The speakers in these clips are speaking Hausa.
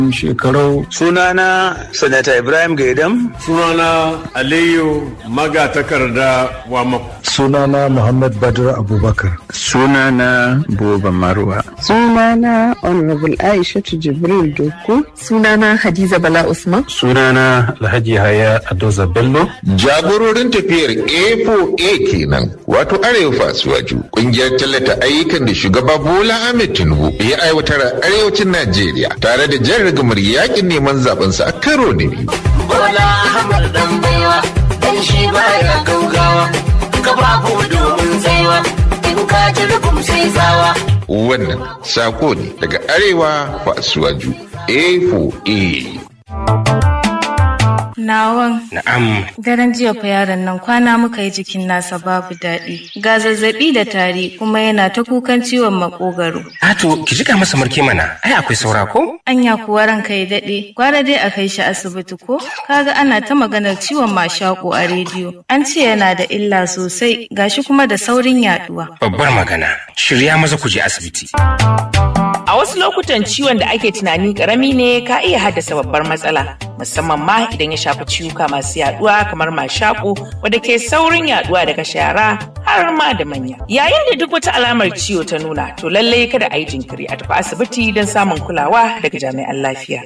shekarau sunana sanata ibrahim gaidam sunana aliyu magatakarda wamako sunana muhammad badr abubakar sunana buba marwa sunana honorable aishatu jibril doku sunana hadiza bala usman sunana alhaji haya adoza bello jagororin tafiyar a4a kenan wato arewa fasuwaju kungiyar tallata ayyukan da shugaba bola ahmed tinubu ya aiwatar a arewacin najeriya tare da jan rigamar yakin neman zabensa a karo na biyu bola ahmed dan baiwa dan shi baya gaugawa kafafu domin tsaiwa in ka ji rugum sai zawa wannan sako ne daga arewa fasuwaju a4a Nawan. Na'am. Daren jiya fa yaron nan kwana muka yi jikin nasa babu daɗi. Ga zazzaɓi da tari kuma yana ta kukan ciwon makogaro. Ato, ki jika masa marke mana. Ai akwai saura ko? Anya kuwa ranka ya daɗe. Gwara dai a kai shi asibiti ko? Kaga ana ta maganar ciwon mashaƙo a rediyo. An ce yana da illa sosai gashi kuma da saurin yaɗuwa. Babbar magana. Shirya maza ku je asibiti. A wasu lokutan ciwon da ake tunani karami ne ka iya haddasa babbar matsala, musamman ma idan ya shafi ciwuka masu yaduwa kamar mashaƙo wadda ke saurin yaduwa daga shara har ma da manya. Yayin da duk wata alamar ciwo ta nuna, to lallai kada a yi jinkiri a tafi asibiti don samun kulawa daga jami'an lafiya.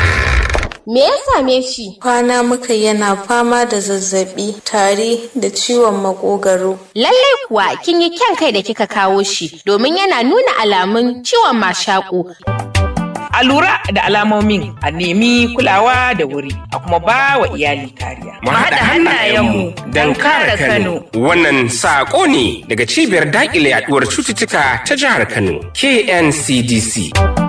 Me ya same shi? Kwana muka yana fama da zazzabi, tari da ciwon makogaro. Lallai kuwa kin yi kyan kai da kika kawo shi domin yana nuna alamun ciwon mashaƙo. A lura da alamomin a nemi kulawa da wuri a kuma ba wa iyali kariya. Mu haɗa hannayenmu don kare Kano. Wannan saƙo ne daga cibiyar daƙile yaɗuwar cututtuka ta jihar Kano, KNCDC.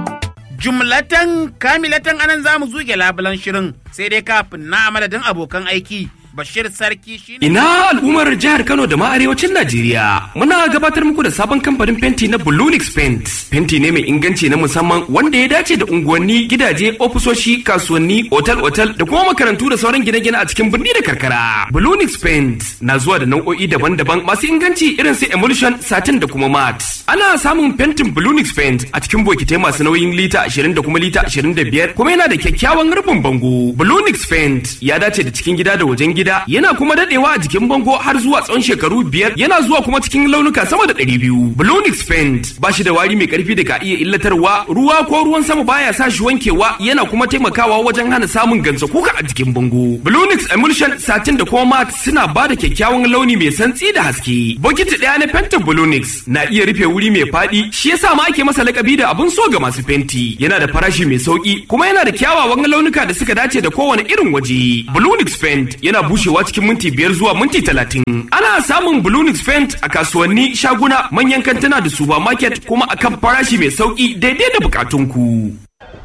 jumlatan kamilatan anan za mu zuge labulan shirin sai dai kafin na madadin abokan aiki Bashir Sarki shi Ina al'ummar jihar Kano da ma arewacin Najeriya. Muna gabatar muku da sabon kamfanin fenti na Bulunix Paint. Fenti ne mai inganci na musamman wanda ya dace da unguwanni, gidaje, ofisoshi, kasuwanni, otal-otal da kuma makarantu da sauran gine-gine a cikin birni da karkara. Bulunix Paint na zuwa da nau'o'i daban-daban masu inganci irin su emulsion, satin da kuma mat. Ana samun fentin Bulunix Paint a cikin bokitai masu nauyin lita 20 da kuma lita 25 kuma yana da kyakkyawan rufin bango. Bulunix Paint ya dace da cikin gida da wajen gida gida yana kuma dadewa a jikin bango har zuwa tsawon shekaru biyar yana zuwa kuma cikin launuka sama da ɗari biyu. Blonix Paint ba shi da wari mai karfi da ka iya illatarwa ruwa ko ruwan sama baya sa shi wankewa yana kuma taimakawa wajen hana samun gansa kuka a jikin bango. Blonix Emulsion satin da kuma mat suna ba da kyakkyawan launi mai santsi da haske. Bokiti ɗaya na fentin Blonix na iya rufe wuri mai faɗi shi yasa ma ake masa lakabi da abun so ga masu fenti. Yana da farashi mai sauki kuma yana da kyawawan launuka da suka dace da kowane irin waje. Blonix Paint yana bushewa cikin minti biyar zuwa minti talatin. Ana samun Blunix Paint a kasuwanni, shaguna, manyan kantuna da supermarket kuma akan farashi mai sauki daidai da bukatunku.